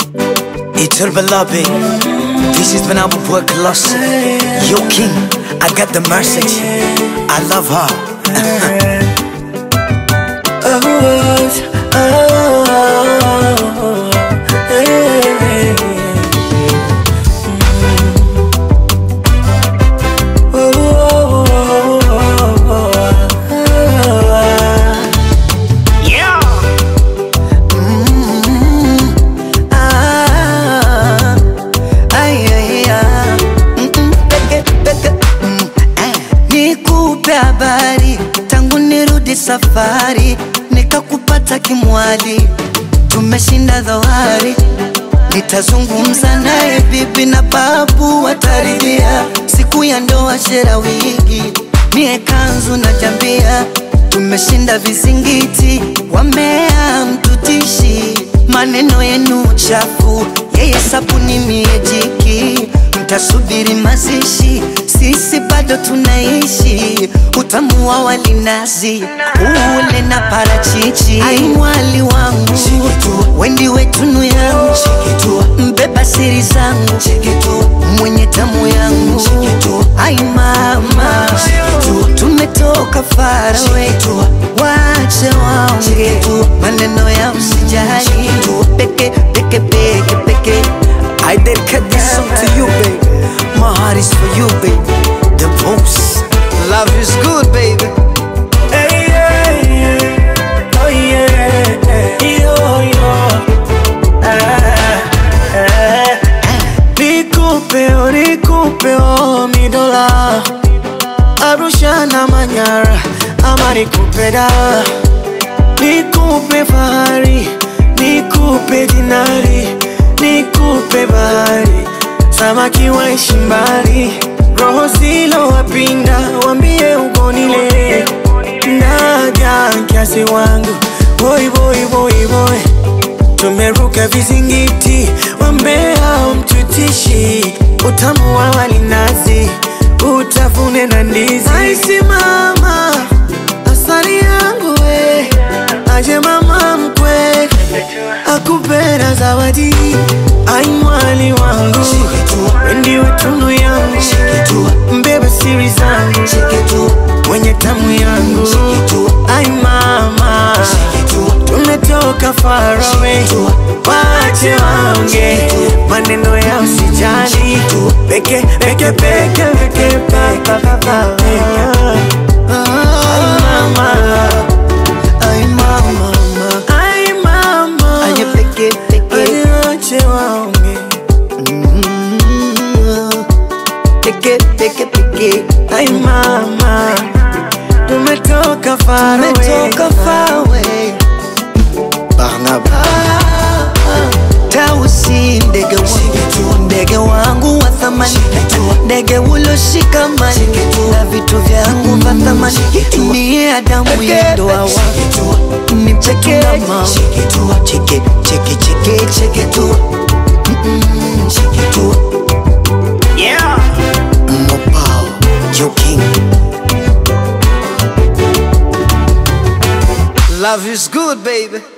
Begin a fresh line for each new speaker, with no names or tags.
Eternal beloved, this is when I will work lost. Yo, king, I got the message. I love her. Ah, ay, ay, ah. Mm, mm, peke, peke, mm, eh. Nikupe habari tangu nirudi safari, nikakupata kimwali, tumeshinda dhoari. Nitazungumza naye bibi na babu wataridhia, siku ya ndoa shera wigi, mie kanzu na jambia, tumeshinda vizingiti, wamea mtutishi, maneno yenu chafu, yeye sabuni mie jiki, mtasubiri mazishi, sisi bado tunaishi, utamu wa walinazi ule na parachichi, ai mwali wangu wendi wetunu yangu mbeba siri zangu mwenye tamu yangu ai mama tumetoka farawe wache waonge maneno ya msijali peke peke peke peke I dedicate this song to you baby my heart is for you baby the most love is good baby
Hey, yeah, yeah. Oh, yeah. Yo, yo. Ah, ah. Nikupe, oh, nikupe, oh, mi dola Arusha na Manyara ama nikupe da Nikupe fahari, nikupe dinari, nikupe bahari Samaki waishi mbali, roho zilo wapinda, wambie ugonile Naja kiasi wangu, boy boy boy boy Tumeruka vizingiti, wambea mtutishi Utamu wa walinazi, utafune na ndizi Aisi mama, asali yangu we Aje mama mkwe, akupenda zawadi Ai mwali wangu, wendi wetunu yangu Mbeba siri zangu, mwenye tamu yangu Ai mama, tumetoka far away Wache waonge, maneno ya usijali Peke, peke, peke, peke, pa, pa, pa, pa, Ai mama,
ay mama
ai mama
aje peke peke
Wache wache waonge
Mm, peke peke peke
Ai mama, tumetoka far away
Tumetoka far away Barnaba Tausi ndege wangu ndege wangu wa thamani ndege uloshikamani na vitu vyangu vya thamani niye Adamu ndoa wangu ni peke mama cheke cheke cheke cheke tu Mm, cheke tu
Yeah
Mopao Joe King Love is good baby